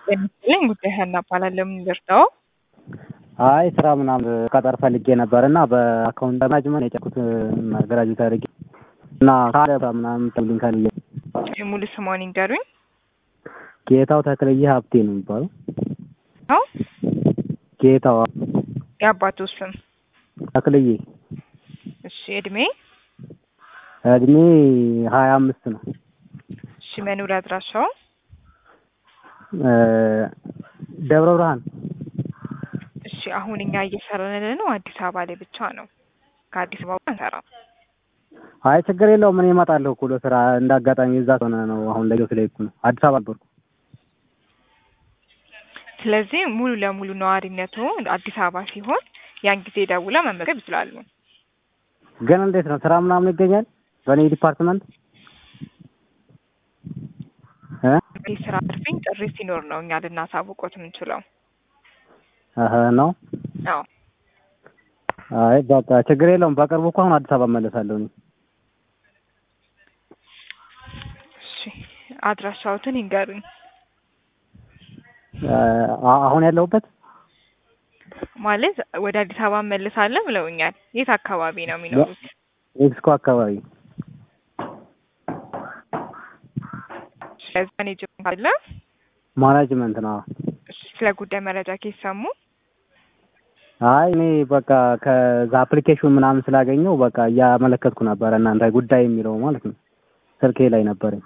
ጤናስጥልኝ ጉዳይ ሀና እባላለሁ። ምን ልርዳው? አይ ስራ ምናምን ቀጠር ፈልጌ ነበር እና በአካውንት ማናጅመንት የጨኩት ግራጁዌት አድርጌ እና ካለ ምናምን ተብልኝ ካል ሙሉ ስሟን ይንገሩኝ። ጌታው ተክለየ ሀብቴ ነው የሚባለው። አው ጌታው የአባቱ ስም ተክለየ እሺ። እድሜ እድሜ ሀያ አምስት ነው። እሺ። መኖሪያ አድራሻው ደብረ ብርሃን እሺ። አሁን እኛ እየሰራን ያለነው አዲስ አበባ ላይ ብቻ ነው። ከአዲስ አበባ አንሰራም። አይ ችግር የለውም። እኔ እመጣለሁ እኮ ለስራ እንደ አጋጣሚ እዛ ሆነ ነው። አሁን ለጊዜው ስለሄድኩ ነው። አዲስ አበባ ነበርኩ። ስለዚህ ሙሉ ለሙሉ ነዋሪነቱ አዲስ አበባ ሲሆን ያን ጊዜ ደውላ መመዝገብ ይችላሉ። ግን እንዴት ነው ስራ ምናምን ይገኛል በእኔ ዲፓርትመንት እ የስራ ትርፊኝ ጥሪ ሲኖር ነው እኛ ልናሳውቆት የምንችለው። እህ ነው። አዎ አይ በቃ ችግር የለውም። በቅርቡ እኮ አሁን አዲስ አበባ እመለሳለሁ እኔ። እሺ። አድራሻዎትን ይንገሩኝ። አ- አሁን ያለሁበት ማለት ወደ አዲስ አበባ እመልሳለሁ ብለውኛል። የት አካባቢ ነው የሚኖሩት? ሜክሲኮ አካባቢ ስለዚህ ማኔጅመንት አለ። ማናጅመንት ነው። እሺ። ስለ ጉዳይ መረጃ ከሰሙ አይ እኔ በቃ ከዛ አፕሊኬሽን ምናምን ስላገኘው በቃ እያመለከትኩ ነበረ እናንተ ጉዳይ የሚለው ማለት ነው ስልኬ ላይ ነበረኝ።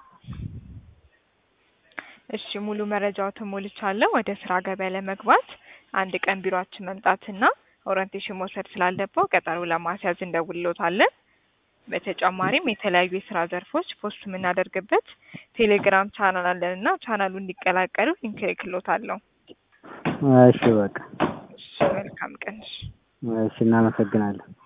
እሺ ሙሉ መረጃዎትን ሞልቻለሁ። ወደ ስራ ገበያ ለመግባት አንድ ቀን ቢሮአችን መምጣትና ኦሪንቴሽን መውሰድ ስላለበው ቀጠሮ ለማስያዝ እንደውልሎታለን። በተጨማሪም የተለያዩ የስራ ዘርፎች ፖስት የምናደርግበት ቴሌግራም ቻናል አለን እና ቻናሉ እንዲቀላቀሉ ሊንክ እልክሎታለሁ። እሺ በቃ እሺ መልካም ቀን። እሺ። እሺ እናመሰግናለን።